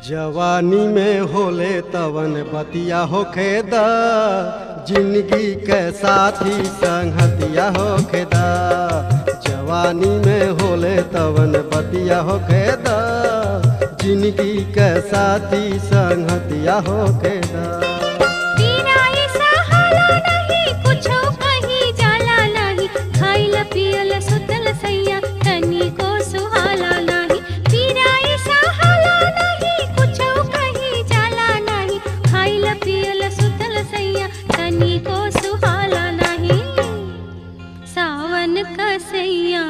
जवानी में होले तवन बतिया होखे द जिंदगी के साथी संगतिया होखे द जवानी में होले तवन बतिया होखे द जिंदगी के साथी संगतिया होखे द तेरा ऐसा हाला नहीं कुछो कहीं जाला नहीं खाइल पियल सुतल सैया तनी को सुहाला नहीं तेरा ऐसा हाला नहीं कुछो कहीं जाला नहीं खाइल पियल सुतल सैया तनी को सुहाला नहीं सावन का सैया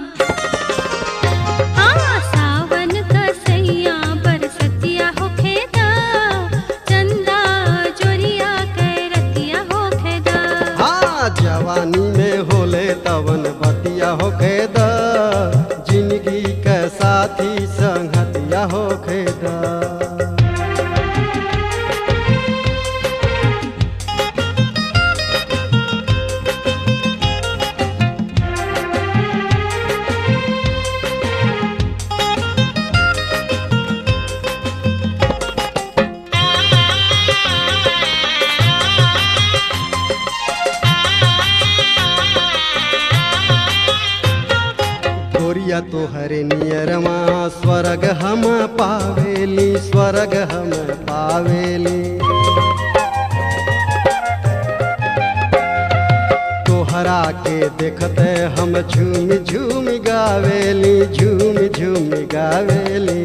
हाँ सावन का सैया बरसतिया होखेदा चंदा जोरिया कैरतिया होखेदा हाँ जवानी में होले तवन बतिया होखे द जिंदगी के साथी संगतिया होखे द गोरिया तोहरे नियरमा स्वर्ग हम पावेली स्वर्ग हम पावेली तोहरा के देखते हम झूम झूम गावेली झूम झूम गावेली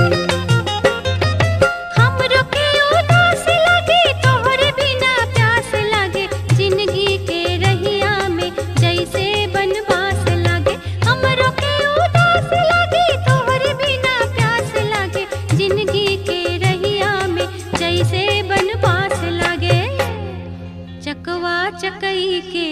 हमरो के उदास लगे तोहरे बिना प्यास लगे जिंदगी के रहिया में जैसे बनवास लगे हमरो के उदास लगे तोहरे बिना प्यास लगे जिंदगी के रहिया में जैसे बनवास लगे चकवा चकई के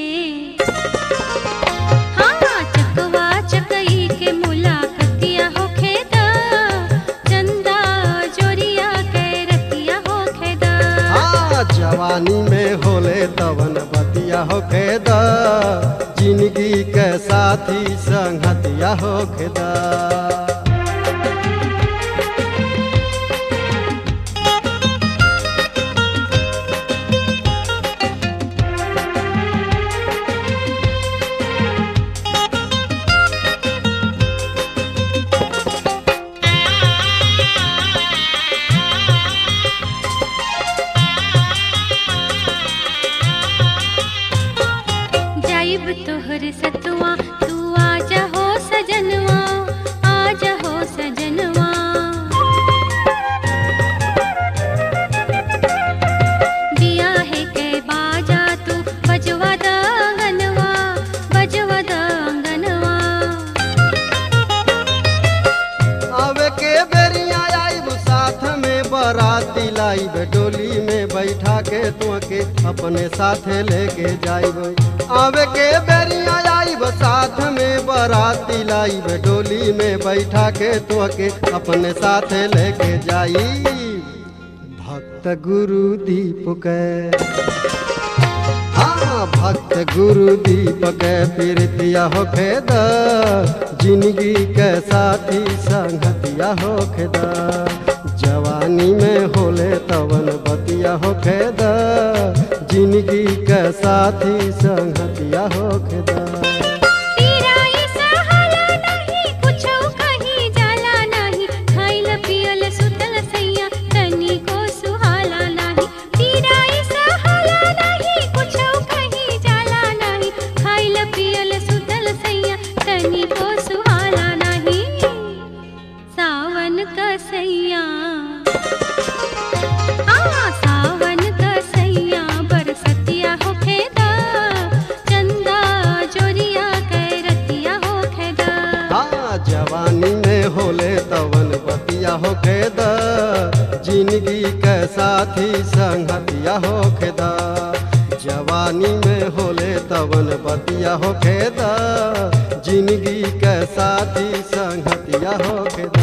हाँ चकवा चकई के मुलाकतिया होखेदा चंदा जोरिया कैरतिया होखेदा हाँ जवानी में होले तवन बतिया होखे द जिंदगी के साथी संगतिया होखे द जाइब तोहर सतुआ तू आजा हो सजनवा आजा हो सजनवा बिया है के बाजा तू बजवा दांगनवा बजवा दांगनवा आवे के बेरिया आइब साथ में बराती लाइब डोली में बैठा के तुके अपने साथे लेके जाइब आवे के बेरिया आइब साथ में बराती लाइब डोली में बैठा के तुके अपने साथे लेके जाई भक्त गुरु दीप के हाँ भक्त गुरु दीपक प्रीतिया होखे द जिंदगी के साथी संगतिया होखे द जवानी में होले तवन बतिया होखे द जिंदगी के साथी संगतिया होखे द तेरा ऐसा हाला नहीं कुछो कहीं जाला नहीं खाइल पियल सुतल सैया तनी को सुहाला नहीं तेरा ऐसा हाला नहीं कुछो कहीं जाला नहीं खाइल पियल सुतल सैया तनी को सुहाला नहीं सावन का सैया हाँ सावन का सैया बरसतिया होखेदा चंदा जोरिया कैरतिया होखेदा हाँ जवानी में होले तवन बतिया होखे द जिंदगी के साथी संगतिया होखे द जवानी में होले तवन बतिया होखे द जिंदगी के साथी संगतिया होखे द